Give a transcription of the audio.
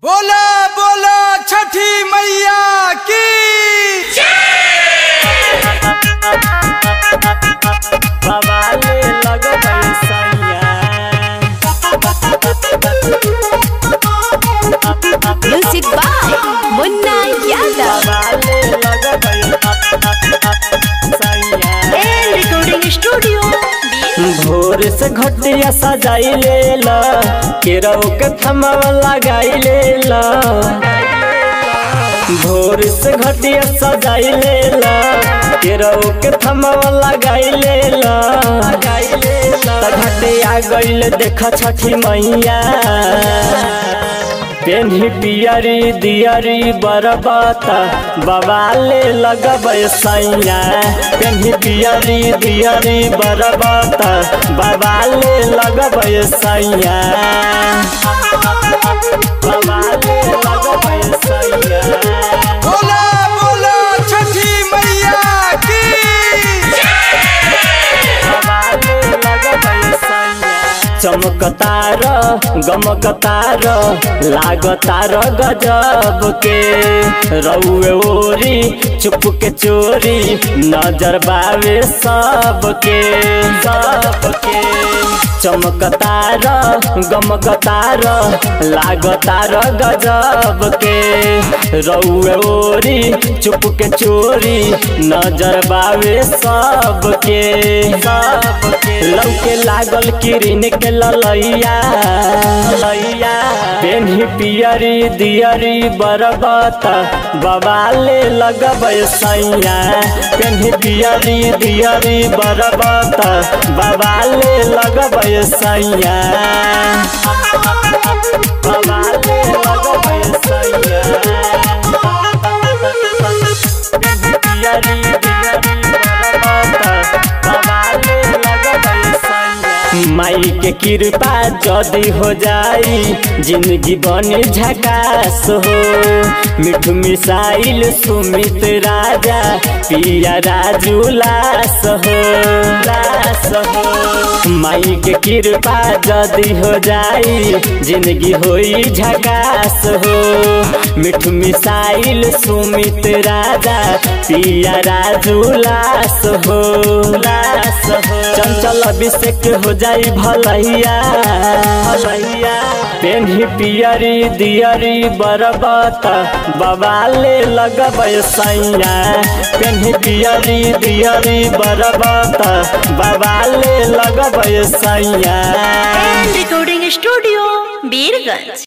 बोला बोला छठी मैया की बवाले लगबै सैया Music by Munna Yadav बवाले लगबै सैया and Recording Studio. भोर से घटिया सजाई ले ला केरौ के थमवा लगाई ले ला भोर से घटिया सजाई ले ला केरौ के थमवा लगाई ले ला त घटिया गइल देख छठी मैया पेन्ही पियरी दियरी बरबता बवाले लगबै सैया पेन्ही पियरी दियरी बरबता बवाले लगबै सैया बवाले लगबै सैया बोला बोला छठी मैया की चमकतार गमकतार लागतार गजब के रउए ओरी चुप के चोरी नजर बावे सबके सबके चमकतार गमकतार लागतार गजब के रउए ओरी चुप के चोरी नजर बावे सबके सबके लौके लागल किरिन के ललैया लैया पेन्ही पियरी दियरी बरबत बवाले लगबै सैया पेन्ही पियरी दियरी बरबत बवाले लगबै सैया बवाले लगबै सैया पियरी दियरी बरबत बवाले लगबै सैया माई के कृपा जदी हो जाई जिंदगी बने झकास हो मिठू मिसाइल सुमित राजा पिया राजू लास हो लास हो माई के कृपा जदी हो जाई जिंदगी होई झकास हो मिठू मिसाइल सुमित राजा पिया राजू लास हो लास हो चंचल अभिषेक हो जाई भलैया भलैया पेन्ही पियरी दियरी बरबत बवाले लगबै सैया पेन्ही पियरी दियरी बरबत बवाले लगबै सैया And Recording Studio, Birganj.